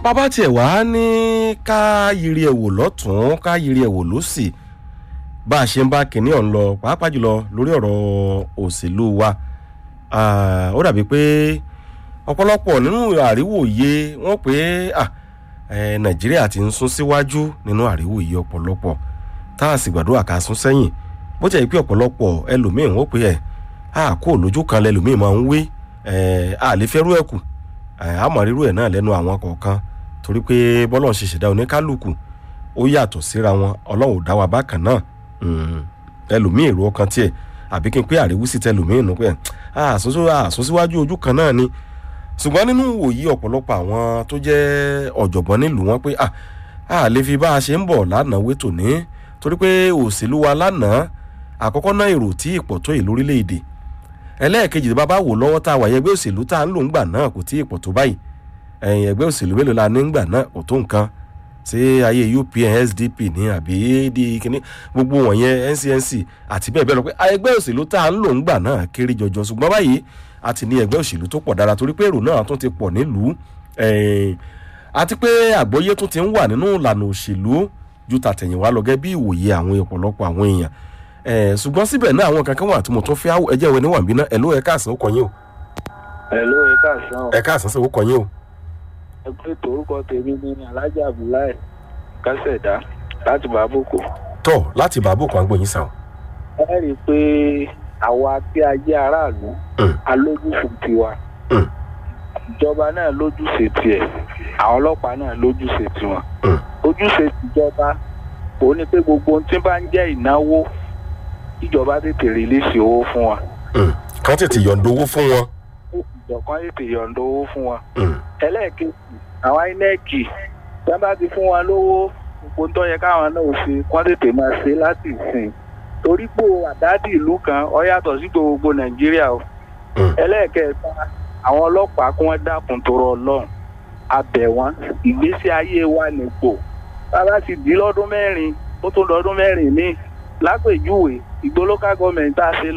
bàbá tiẹ̀ wá ní ká yiri ẹ̀ wò lọ́tún ká yiri ẹ̀ wò lọ́sì bá a ṣe ń bá kinní ọ̀hún lọ pàápàá jùlọ lórí ọ̀rọ̀ òṣèlú wa Ah, ó dàbí pé ọ̀pọ̀lọpọ̀ nínú àríwòye wọ́n pé ah, eh, nàìjíríà ti ń sún síwájú nínú àríwòye ọ̀pọ̀lọpọ̀ tá a sì gbàdúrà ká sún sẹ́yìn bó jẹ́ pé ọ̀pọ̀lọpọ̀ ẹlòmíín wọ́n pé ẹ̀ a kó lójú kan lẹ́lòmíín máa ń wé ẹ̀ a lè fẹ́rú ẹ̀ kù ẹ̀ a mọ̀ rírú ẹ̀ náà lẹ́nu àwọn kọ̀ọ̀kan torí pé bọ́lọ́run ṣe ṣẹ̀dá oníkálukú ó yàtọ̀ síra wọn ọlọ́run ò dá wa bákan náà Mm, ẹlòmíín èrò ọkàn tiẹ̀ àbí kí n pé àríwísí tẹlòmíín nù pé àsúnsíwájú ojú kan náà ni ṣùgbọ́n nínú òye ọ̀pọ̀lọpọ̀ àwọn tó jẹ́ ọ̀jọ̀gbọ́n nílùú wọn pé à á lè fi bá a ṣe ń bọ̀ lánàá wé tòní torí pé òṣèlú wa lánàá àkọ́kọ́ náà èrò tí ìpọ̀ tó yìí lórílẹ̀‐èdè ẹlẹ́ẹ̀kejì tí bàbá wò lọ́wọ́ tá a wà yẹ ẹgbẹ́ òṣèlú tá a ń lò ń gbà náà kò tí ìpọ̀ tó báyìí ẹ̀yìn ẹgbẹ́ òṣèlú mélòó la ní ń gbà náà kò tó nǹkan ṣé ayé UPN SDP ní àbí di kíní gbogbo wọ̀nyẹn NCNC àti bẹ́ẹ̀ bẹ́ẹ̀ lọ pé ẹgbẹ́ òṣèlú tá a ń lò ń gbà náà kéré jọjọ ṣùgbọ́n báyìí a ti ní ẹgbẹ́ òṣèlú tó pọ̀ dára torí pé èrò náà tún ti pọ̀ nílùú ẹ̀ẹ́n, àti pé àgbọ́yé tún ti ń wà nínú ìlànà òṣèlú ju tàtẹ̀yìnwá lọ gẹ́ bí ìwòye àwọn ọ̀pọ̀lọpọ̀ àwọn èèyàn ẹ̀ẹ́n, ṣùgbọ́n síbẹ̀ náà àwọn kankan wà tí mo tún fẹ́ àwọ̀ ẹjẹ́ ìwé níwọ̀n bí náà ẹ̀ ló ẹ̀ káàsán ó kọ yín o Hello, ẹ káàsán. ẹ̀ káàsán sí ó kọ yín o ẹ pé torúkọ tèmi ní Alhaji Abdullahi Kásẹ̀dá láti Bàbókò. tọ́ láti bàbá òkú àgbọ̀yìn sàn ẹ rí i pé àwa tí a jẹ́ aráàlú Mm. alójúṣe tiwa. Mm. ìjọba náà lójúṣe tiẹ̀ àwọn ọlọ́pàá náà lójúṣe tiwọn. Mm. ojúṣe tìjọba òun ni pé gbogbo ohun tí bá ń jẹ́ ìnáwó ìjọba tètè rìlíìsì owó fún wa. kán tètè yọ̀ǹda owó fún wọn. ìjọkan tètè yọ̀ǹda owó fún wa. Mm. ẹlẹ́ẹ̀kejì àwọn inec tí wọ́n bá ti fún wọn lówó gbogbo tó yẹ káwọn náà ṣe wọ́n tètè máa ṣe láti ìsìn torí pé àdádì ìlú kan ó yàtọ̀ sí gbogbo nàìjíríà o Mm. ẹlẹ́ẹ̀kẹta àwọn ọlọ́pàá kí wọ́n dákun tọrọ ọlọ́run abẹ̀ wọn ìgbésí ayé wa nìpò bàbá ti dì í lọ́dún mẹ́rin ó tún lọ́dún mẹ́rin míì lápèjúwe ìgbó local government tá a ṣe